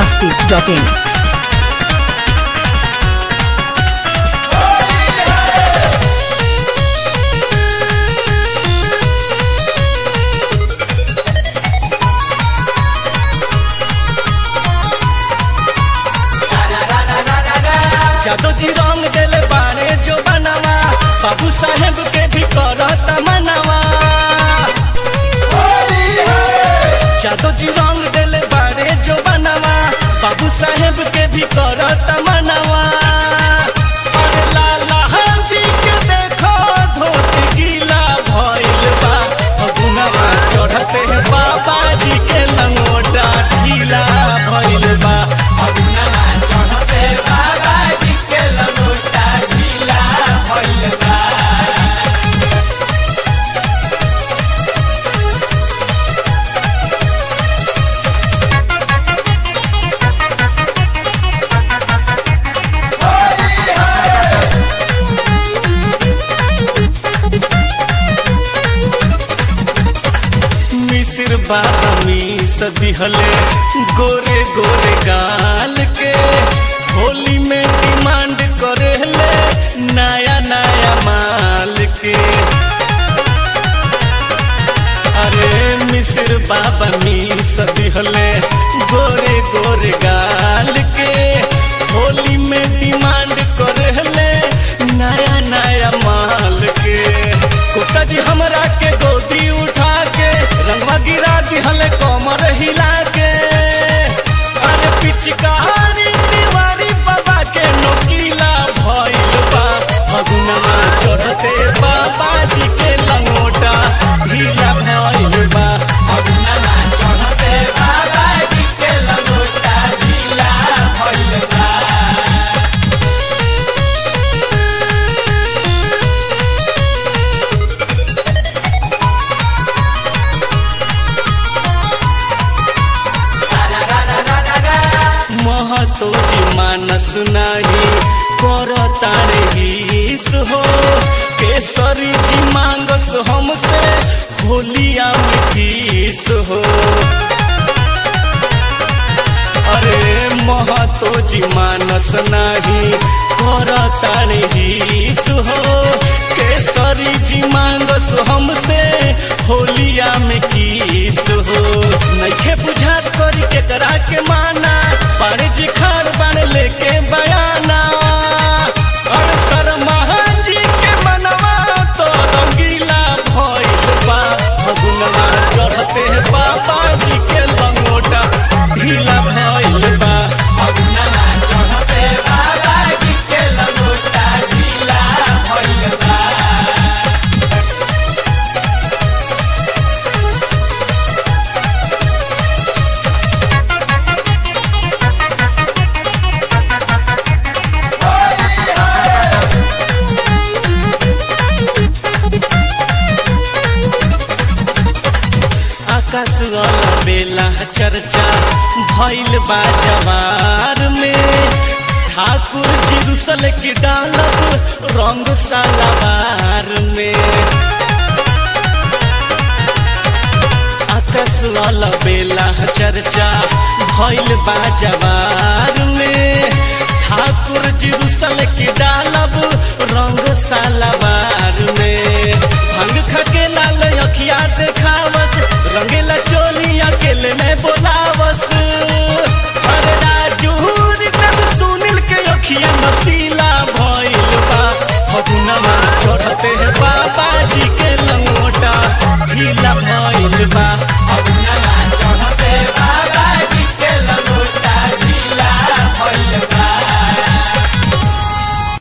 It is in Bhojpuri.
masti.in. जादू जी रंग देले बारे जो बनवा बाबू साहेब के भी करत मनवा जादू जी रंग देले बारे जो बनवा बाबू साहेब के भी करत मनवा अरे लाला जी के देखो धोती गीला भइल बा फगुनवा चढ़ते बाबा जी के लंगोटा ढीला भइल बा फगुनवा चढ़ते बाबा जी के लंगोटा ढीला भइल बा मिसिर बामी सदिहले गोरे गोरे गाल के होली में डिमांड करेले नया नया माल के अरे मिसिर बाबा मी सदिहले गोरे गोरे गाल के होली में डिमांड करेले नया नया माल के कोटा जी हमरा के गोदी उठा के रंगवा गिरा दिहले कमर हिला के अरे पिचकारी दीवारी बाबा के नोकीला भइल बा फगुनवा चढ़ते बाबा जी के लंगोटा ढीला भइल बा फगुनवा चढ़ते बाबा जी के लंगोटा ढीला भइल बा महतो जी मानस नाही कर तारे हिस हो केसरी जी मांगस हमसे होलिया में किस हो अरे महतो जी मानस नाही कर तारे हिस हो केसरी जी मांगस हमसे होलिया में किस हो नइखे बुझात करी के करा के माना पानी जी खार बन लेके बयाना और शर्मा जी के मनवा तो रंगीला भइल बा फगुनवा चढ़ते बाबा जी के लंगोटा ढीला भइल बा फगुनवा चढ़ते बाबा जी के लंगोटा ढीला भइल बा आकाश वाला बेला चर्चा भइल बा जवार में ठाकुर जी रुसल की डालब रंग सालावार में आकाश वाला बेला चर्चा भइल बा जवार में ठाकुर जी रुसल की डालब रंग सालावार में भंग खके लाल अखिया देखावस रंगेला चोली अकेले में बोलावस अरे राजू तब सुनील के अखिया नसीला भइल बा फगुनवा चढ़ते बाबा जी के लंगोटा ढीला भइल बा